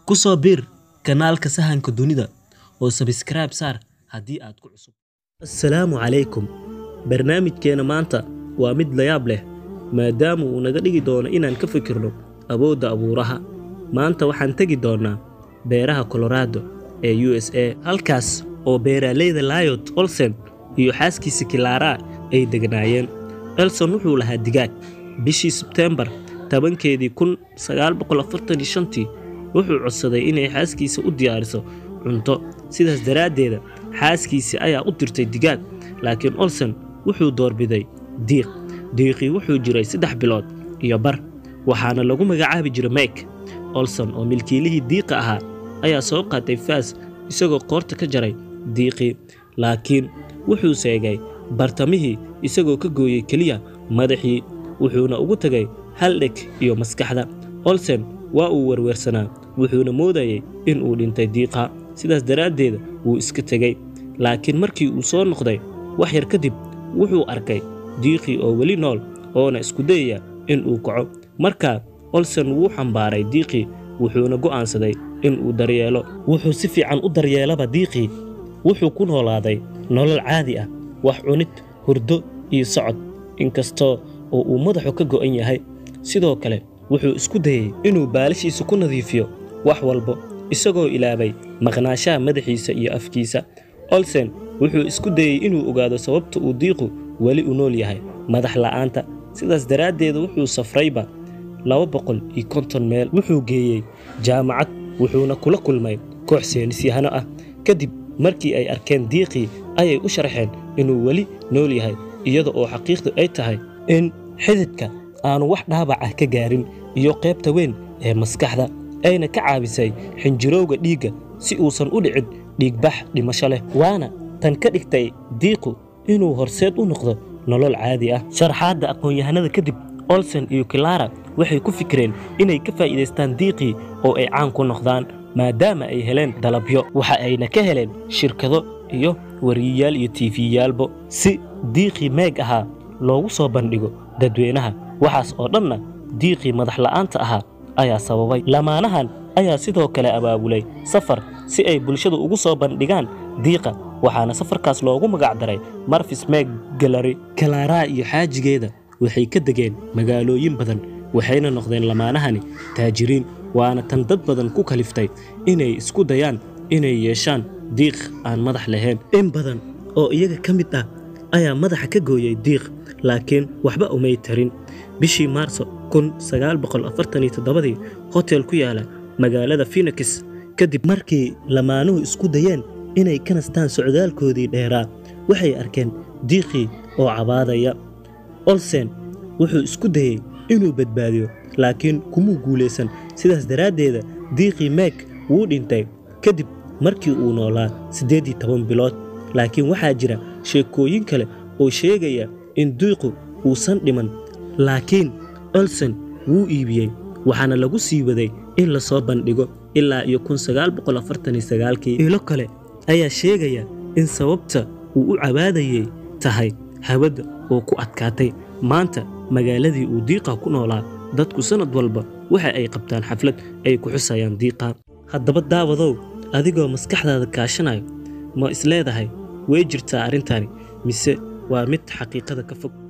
ku soo biir kanaalka sahanka dunida oo sabskrayb saar haddii aad ku cusub assalaamu calaykum barnaamijkeena maanta waa mid layaab leh maadaama uu naga dhigi doono inaan ka fikirno awoodda abuuraha maanta waxaan tegi doonnaa beeraha colorado ee u s a halkaas oo beeraaleyda layot olsen iyo xaaskiisa kilaara ay degnaayeen elson wuxuu lahaa digaag bishii sebteembar tobankeedii kun sagaal boqol afartan iyo shantii wuxuu codsaday inay xaaskiisa u diyaariso cunto sidaas daraaddeeda xaaskiisii ayaa u dirtay digaag laakiin olsen wuxuu doorbiday diiq diiqii wuxuu jiray saddex bilood iyo bar waxaana lagu magacaabi jiray mek olson oo milkiilihii diiqa ahaa ayaa soo qaatay faas isagoo qoorta ka jaray diiqii laakiin wuxuu seegay bartamihii isagoo ka gooyey keliya madaxii wuxuuna ugu tegay hal dheg iyo maskaxda olsen waa uu werweersanaa wuxuuna moodayey in uu dhintay diiqa sidaas daraaddeeda wuu iska tegey laakiin markii uu soo noqday wax yar kadib wuxuu arkay diiqii oo weli nool oona isku dayaya in uu kaco markaa olsen wuu xambaaray diiqii wuxuuna go'aansaday in uu daryeelo wuxuu si fiican u daryeelaba diiqii wuxuu ku noolaaday nolol caadi ah wax cunid hurdo iyo socod inkastoo oo uu madaxu ka go'an yahay sidoo kale wuxuu isku dayey inuu baalashiisa ku nadiifiyo wax walba isagoo ilaabay maqnaashaha madaxiisa iyo afkiisa olsen wuxuu isku dayey inuu ogaado sababta uu diiqu weli u nool yahay madax la'aanta sidaas daraaddeeda wuxuu safrayba laba boqol iyo konton meel wuxuu geeyey jaamacad wuxuuna kula kulmay koox seenisyahano ah kadib markii ay arkeen diiqii ayay u sharxeen inuu weli nool yahay iyada oo xaqiiqdu ay tahay in xididka aanu wax dhaabac ah ka gaarin iyo qaybta weyn ee maskaxda ayna ka caabisay xinjirowga dhiigga si uusan u dhicin dhiigbax dhimasho leh waana tan ka dhigtay diiqu inuu horseed u noqdo nolol caadi ah sharxaadda aqoon-yahanada kadib olsen iyo kilara waxay ku fikireen inay ka faa'iidaystaan diiqii oo ay caan ku noqdaan maadaama ay heleen dalabyo waxa ayna ka heleen shirkado iyo wariyayaal iyo tiifiyaalbo si diiqii meeg ahaa loogu soo bandhigo dadweynaha waxaas oo dhanna diiqii madax la'aanta ahaa ayaa sababay lamaanahan ayaa sidoo kale abaabulay safar si ay bulshadu ugu soo bandhigaan diiqa waxaana safarkaas loogu magacdaray marfis meeg galari kalaaraa iyo xaajigeeda waxay ka degeen magaalooyin badan waxayna noqdeen lamaanahani taajiriin waana tan dad badan ku kaliftay inay isku dayaan inay yeeshaan diiq aan madax lahayn in badan oo iyaga ka mid ah ayaa madaxa ka gooyey diiq laakiin waxba umay tarin bishii maarso kun sagaal boqol afartan iyo toddobadii hotel ku yaala magaalada phenix kadib markii lamaanuhu isku dayeen inay ka nastaan socdaalkoodii dheeraa waxay arkeen diiqii oo cabaadaya olsen wuxuu isku dayey inuu badbaadiyo laakiin kumuu guulaysan sidaas daraaddeeda diiqii meeg wuu dhintay kadib markii uu noolaa siddeed iyo toban bilood laakiin waxaa jira sheekooyin kale oo sheegaya in diiqu uusan dhiman laakiin olsen wuu iibiyey waxaana lagu sii waday in la soo bandhigo ilaa iyo kun sagaal boqol afartan iyo sagaalkii ilo kale ayaa sheegaya in sababta uu u cabaadayey tahay hawada oo ku adkaatay maanta magaaladii uu diiqa ku noolaa dadku sannad walba waxa ay qabtaan xaflad ay ku xusayaan diiqa haddaba daawadow adigoo maskaxdaada kaashanayo ma isleedahay way jirtaa arrintani mise waa mid xaqiiqada ka fog